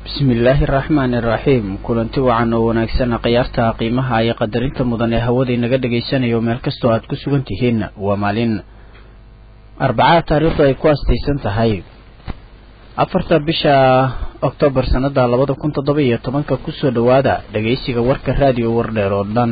bismillaahi araxmaani iraxiim kulanti wacan oo wanaagsan khiyaarta qiimaha iyo qadarinta mudan ee hawada inaga dhagaysanayo meel kastoo aad ku sugan tihiin waa maalin arbacada taariikhdu ay ku astaysan tahay afarta bisha oktoobar sanada labada kun toddoba iyo tobanka kusoo dhowaada dhagaysiga warka raadiyo wardheer oo dhan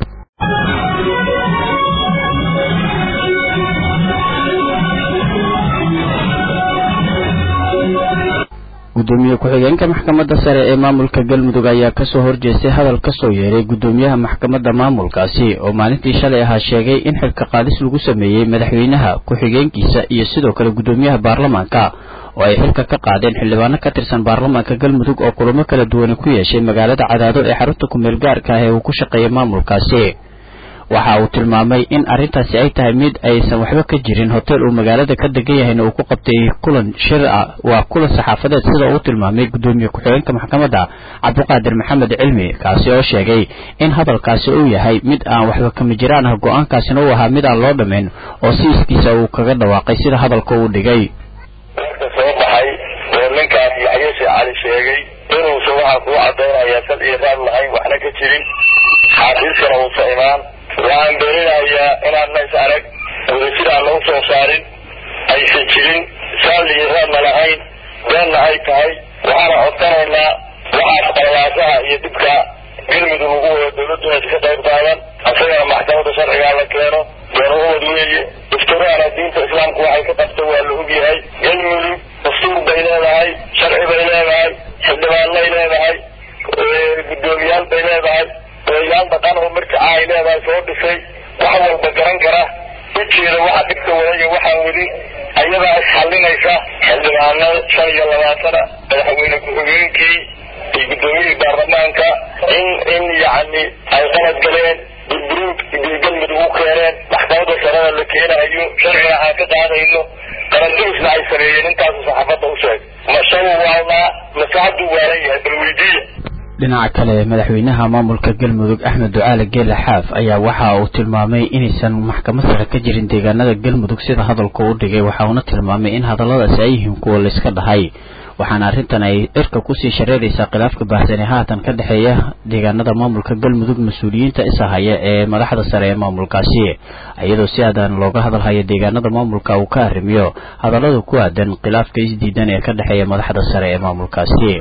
gudoomiye ku-xigeenka maxkamadda sare ee maamulka galmudug ayaa kasoo horjeestay hadal kasoo yeeray gudoomiyaha maxkamadda maamulkaasi oo maalintii shalay ahaa sheegay in xilka qaadis lagu sameeyey madaxweynaha ku-xigeenkiisa iyo sidoo kale gudoomiyaha baarlamaanka oo ay xilka ka qaadeen xildhibaano ka tirsan baarlamaanka galmudug oo kulamo kala duwane ku yeeshay magaalada cadaado ee xarunta kumeel gaarka ah ee uu ku shaqeeyay maamulkaasi waxa uu tilmaamay in arrintaasi ay tahay mid aysan waxba ka jirin hotel uu magaalada ka degan yahayna uu ku qabtay kulan shir ah waa kulan saxaafadeed sida uu tilmaamay gudoomiye ku-xigeenka maxkamadda cabdiqaadir maxamed cilmi kaasi oo sheegay in hadalkaasi uu yahay mid aan waxba kama jiraan ah go-aankaasina uu ahaa mid aan loo dhammayn oo si iskiisa uu kaga dhawaaqay sida hadalka uu dhigay warka soo baxay oo ninkaas yaxye sheekh cali sheegay inuusan waxaa kuu cadaynayaa sal iyo raad lahayn waxna ka jirin xaafiiskana uusa imaan waxaan dooninayaa inaan nays arag wadajir aan lagu soo saarin aysan jirin saal iyo raadna lahayn beenna ay tahay waxaana codsanaynaa waxaas qalabaasaha iyo dhibka galmudug ugu wada dawladdu inaysa ka qayb qaadan asagana maxkamadda sharcigaa la keeno beena ubad weeye daftarahana diinta islaamku waxay ka qabta waa la ogyahay galmudug dastuur bay leedahay sharci bay leedahay xildhibaanay leedahay guddoomiyaal bay leedahay oyaal dhaqan oo marka ay leedahay soo dhisay wax walba garan kara ujeeda waxa dhibka wadaiyo waxaan weli ayadaa isxallinaysa xildhibaano shan iyo labaatana madaxweyne ku-xigeenkii iyo guddoomiyihii baarlamaanka in in yacni ay qalad galeen burburuug iyo galmudug u keeneen maxkamadda sarada la keenayo sharciga aan ka qaadayno qarandimisna ay sameeyeen intaasu saxaafadda u sheeg mashabu waalnaa masaxaduu waalan yahay bal weydiiya dhinaca kale madaxweynaha maamulka galmudug axmed ducaale geele xaaf ayaa waxa uu tilmaamay inaysan maxkamad sare ka jirin deegaanada galmudug sida hadalku u dhigay waxa uuna tilmaamay in hadalladaasi ay yihiin kuwa layska dhahay waxaana arrintan ay cirka kusii shareeraysaa khilaafka baahsani haatan ka dhexeeya deegaanada maamulka galmudug mas-uuliyiinta isahaya ee madaxda sare ee maamulkaasi iyadoo si aadan looga hadalhayo deegaanada maamulka uu ka arrimiyo hadallada ku aadan khilaafka isdiidan ee ka dhexeeya madaxda sare ee maamulkaasi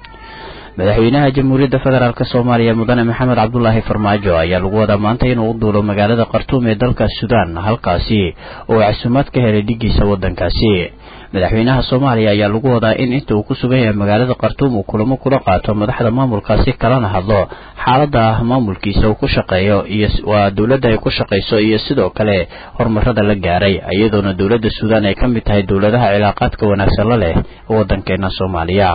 madaxweynaha jamhuuriyadda federaalk soomaaliya mudane maxamed cabdulaahi farmaajo ayaa lagu wadaa maanta inuu u duulo magaalada khartuum ee dalka suudaan halkaasi oo casuumaad ka helay dhigiisa waddankaasi madaxweynaha soomaaliya ayaa lagu wadaa in inta uu ku sugan yahay magaalada khartuum uu kulamo kula qaato madaxda maamulkaasi kalana hadlo xaalada maamulkiisa uu ku shaqeeyo iyo waa dowladda ay ku shaqayso iyo sidoo kale horumarada la gaaray iyadoona dowladda suudaan ay ka mid tahay dowladaha cilaaqaadka wanaagsan la leh waddankeena soomaaliya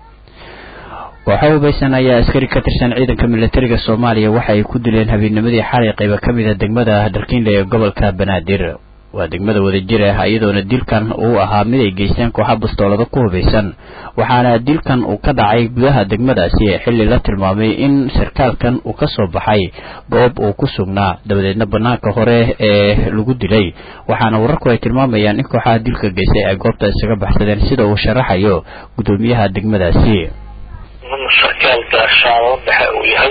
kooxo hubaysan ayaa askari ka tirsan ciidanka militariga soomaaliya waxa ay ku dileen habeennimadii xalay qayba ka mid a degmada darkiinle ee gobolka banaadir waa degmada wadajir ah iyadoona dilkan uu ahaa mid ay geysteen kooxa bastoolada ku hubaysan waxaana dilkan uu ka dhacay gudaha degmadaasi xilli la tilmaamay in sarkaalkan uu ka soo baxay goob uu ku sugnaa dabadeedna banaanka hore ee lagu dilay waxaana wararku ay tilmaamayaan in kooxaha dilka geystay ay goobta isaga baxsadeen sida uu sharaxayo guddoomiyaha degmadaasi sarkaal gaashaamo dhexe uu yahay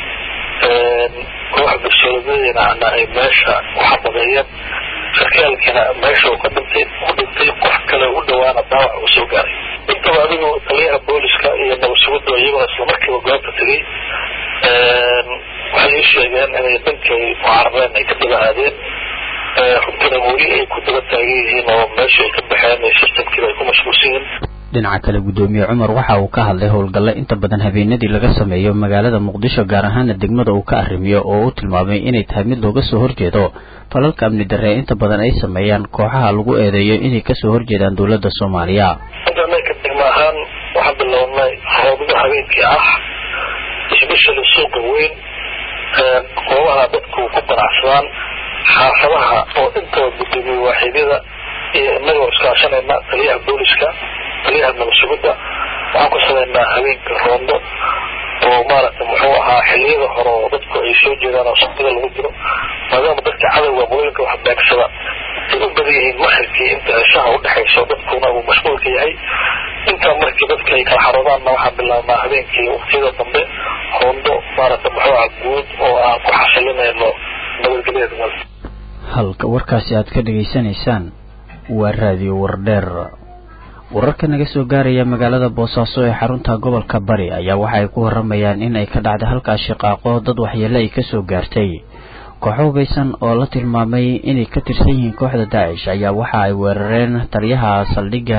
koox bulshooladadina ay meesha ku xabadeeyeen sarkaalkana meesha uu ka dhintay ku dhintay qof kale u dhawaana daawac uu soo gaaray intaba adigu taliyaha booliska iyo nabadsugudda iyaguna islamarkiiba goobta tegay waxay ii sheegeen inay dhankay mucaarabeen ay ka daba aadeen runtina weli ay ku daba taagan yihiin oo meesha ay ka baxeen sistamkiiba ay ku mashquulsan yihiin dhinaca kale guddoomiye cumar waxa uu ka hadlay howlgalle inta badan habeenadii laga sameeyo magaalada muqdisho gaar ahaana degmada uu ka arrimiyo oo uu tilmaamay inay tahay mid looga soo horjeedo falalka amni darre inta badan ay sameeyaan kooxaha lagu eedeeyo inay kasoo horjeedaan dowladda soomaaliya ka degmo ahaan waxaan bilownay howlgo habeenkii ah isbeshali suuqa weyn goobaha dadku ku ganacsadaan xaafadaha oo intaba guddoomiye waaxiidyada iyo inagoo iskaashanayna taliyaha booliska taliyaha nabadsugudda waxaan ku samaynaa habeenka roondo oo maaragtay muxuu ahaa xiliyada hore oo dadku ay soo jeedaan oo sabtida lagu jiro maadaama dadka cadowga qolooyinka wax beegsada ay u badan yihiin maharkii inta ceshaha udhexayso dadkuna uu mashquulka yahay intaa markii dadka ay kala xaroodaanna waxaan bilaabnaa habeenkii waktiyada dambe hoondo maaragta muxuuha guud oo aan ku xasilinayno nabadgelyada wal halka warkaasi aad ka dhegaysanaysaan waa raadiyo wardheer wararka naga soo gaaraya magaalada boosaaso ee xarunta gobolka bari ayaa waxa ay ku waramayaan in ay ka dhacday halkaas shaqaaqo dad waxyeele ay kasoo gaartay kooxo hubaysan oo la tilmaamay inay ka tirsan yihiin kooxda daacish ayaa waxa ay weerareen taliyaha saldhigga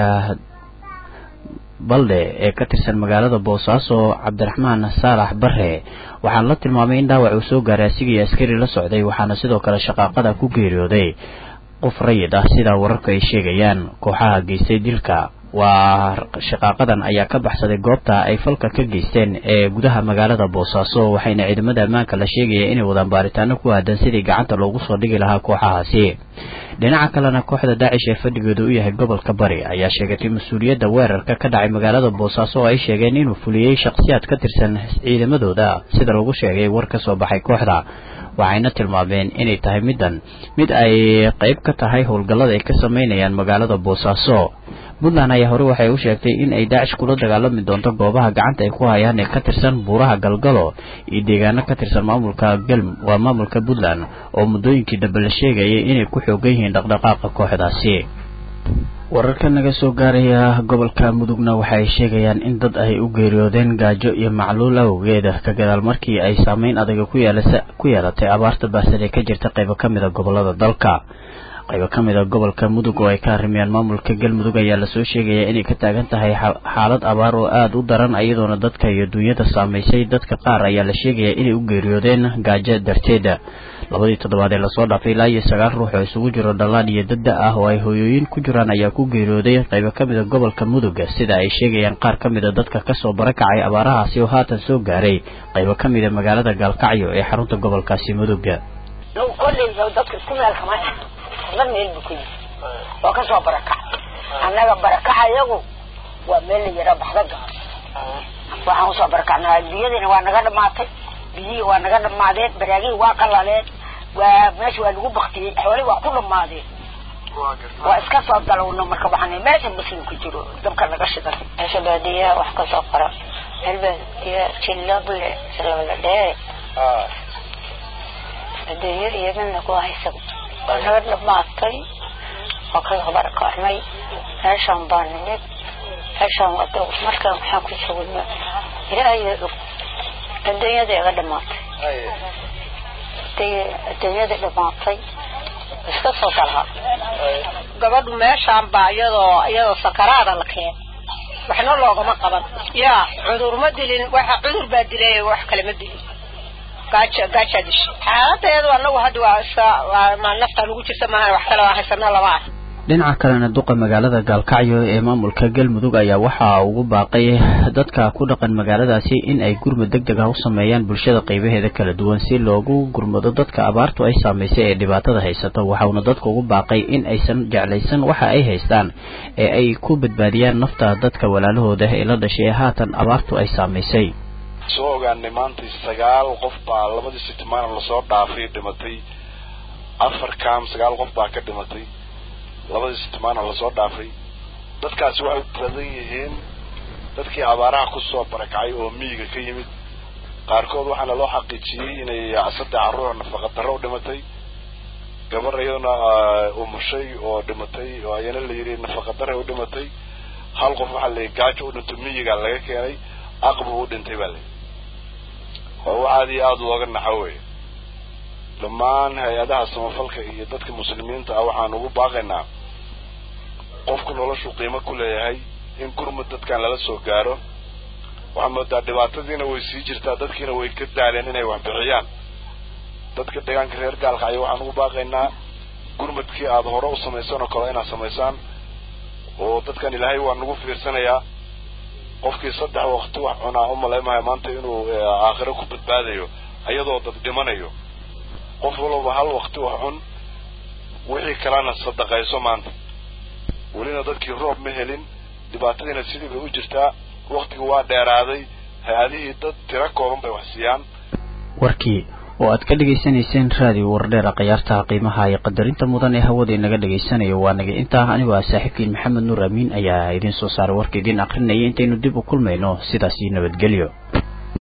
baldhe ee ka tirsan magaalada boosaaso cabdiraxmaan saalax bare waxaana la tilmaamay in dhaawac uu soo gaaray asigii askari la socday waxaana sidoo kale shaqaaqada ku geeriyooday qof rayid ah sidaa wararku ay sheegayaan kooxaha geystay dilka waa shaqaaqadan ayaa ka baxsaday goobta ay falka ka geysteen ee gudaha magaalada boosaaso waxayna ciidamada ammaanka la sheegaya inay wadaan baaritaano ku aadan sidii gacanta loogu soo dhigi lahaa kooxahaasi dhinaca kalena kooxda daacish ee fadhigeedu u yahay gobolka bari ayaa sheegatay mas-uuliyadda weerarka ka dhacay magaalada boosaaso oo ay sheegeen inuu fuliyey shakhsiyaad ka tirsan ciidamadooda sida lagu sheegay war ka soo baxay kooxda waxayna tilmaameen inay tahay middan mid ay qayb ka tahay howlgallada ay ka sameynayaan magaalada boosaaso puntland ayaa hore waxay u sheegtay in ay daacish kula dagaalami doonto goobaha gacanta ay ku hayaan ee ka tirsan buuraha galgalo iyo deegaano ka tirsan maamulka galm waa maamulka puntland oo muddooyinkii dambe la sheegayay inay ku xoogan yihiin dhaqdhaqaaqa kooxdaasi wararka naga soo gaaraya gobolka mudugna waxay sheegayaan in dad ay u geeriyoodeen gaajo iyo macluul awgeeda ka gadaal markii ay saameyn adaga ku yeelatay abaarta baahsan ee ka jirta qaybo ka mid a gobolada dalka qaybo ka mid a gobolka mudug oo ay ka arrimayaan maamulka galmudug ayaa lasoo sheegayaa inay ka taagan tahay xaalad abaar oo aada u daran iyadoona dadka iyo duunyada saamaysay dadka qaar ayaa la sheegayaa inay u geeriyoodeen gaajo darteeda labadii toddobaad ee lasoo dhaafay ilaa iyo sagaal ruux oo isugu jiro dhallaan iyo dadda ah oo ay hooyooyin ku jiraan ayaa ku geeriyooday qaybo ka mid a gobolka mudug sida ay sheegayaan qaar ka mid a dadka kasoo barakacay abaarahaasi oo haatan soo gaaray qaybo ka mid a magaalada gaalkacyo ee xarunta gobolkaasi mudug dad meel buu ka yimi waa kasoo barakac annaga barakaca iyagu waa meel la yara baxda waxaan usoo barakacnaa biyadiina waa naga dhamaatay biyihii waa naga dhamaadeen baraagihii waa qalaleen waa meesha waa lagu baktiyey xoolihii waa ku dhamaadeen waa iska soo dalowno marka waxaan meesha muslim ku jiro dabka naga shidan meesha baadiyaha wax kasoo qora meel baadiya jilable silabala dheere adduunyo iyo midna ku haysa waa naga dhamaatay waa kasoo barakacnay meeshaan baa nimid meeshaan wado markaan waxaan ku joogna ilaahay og adduunyada iga dhamaatay adduunyada dhamaatay iska soo dalha gabadhu meeshaan baa iyadoo iyadoo sakaraada la keen waxna loogama qaban yaa cudur ma dilin waxa cudur baa dilay wax kale ma dilin gaaja gaajaa dishay xaaladeedu anagu hadda waa iska ma nafta lagu jirta maahan wax kale waa haysana lama ah dhinaca kalena duqa magaalada gaalkacyo ee maamulka galmudug ayaa waxaa ugu baaqay dadka ku dhaqan magaaladaasi in ay gurmud deg deg ah u sameeyaan bulshada qaybaheeda kala duwan si loogu gurmado dadka abaartu ay saamaysay ee dhibaatada haysato waxauna dadka ugu baaqay in aysan jeclaysan waxa ay haystaan ee ay ku badbaadiyaan nafta dadka walaalahooda ee la dhashay ee haatan abaartu ay saamaysay soo ogaanay maanta sagaal qof baa labadii sitimaan lasoo dhaafay dhimatay afar kaam sagaal qof baa ka dhimatay labadii sitimaana lasoo dhaafay dadkaasi waxay badan yihiin dadkii abaaraha kusoo barakacay oo miyiga ka yimid qaarkood waxaana loo xaqiijiyey inay saddex carruur nafaqa darro u dhimatay gabar iyaduna umushay oo dhimatay oo ayana la yidhi nafaqa darre u dhimatay hal qof waxaa layihi gaajo u dhinto miyiga laga keenay aqbu u dhintay baa layihi waa wax aada iyo aada looga naxo wey dhammaan hay-adaha samafalka iyo dadka muslimiinta ah waxaan ugu baaqaynaa qofku noloshu qiimo ku leeyahay in gurmud dadkan lala soo gaaro waxaa moodaa dhibaatadiina way sii jirtaa dadkiina way ka daaleen inay wax bixiyaan dadka deegaanka reer gaalkacyo waxaan ugu baaqaynaa gurmudkii aada hore u samaysaan oo kale inaad samaysaan oo dadkan ilaahay waa nagu fiirsanayaa qofkii saddex waqti wax cunaa u malaymahay maanta inuu aakhiro ku badbaadayo ayadoo dad dhimanayo qof walba hal waqti wax cun wixii kalena sadaqayso maanta welina dadkii roob ma helin dhibaatadiina sidii bay u jirtaa waqtigu waa dheeraaday hay-adihii dad tiro kooban bay wax siiyaan warkii oo aad ka dhegaysanayseen raadiyo wardheera khiyaartaha qiimaha iyo qadarinta mudan ee hawada inaga dhagaysanayo waa naga intaa anigoo ah saaxiibkiin maxamed nuur amiin ayaa idiin soo saaray warka idiin akrinaya intaynu dib u kulmayno sidaasi nabadgelyo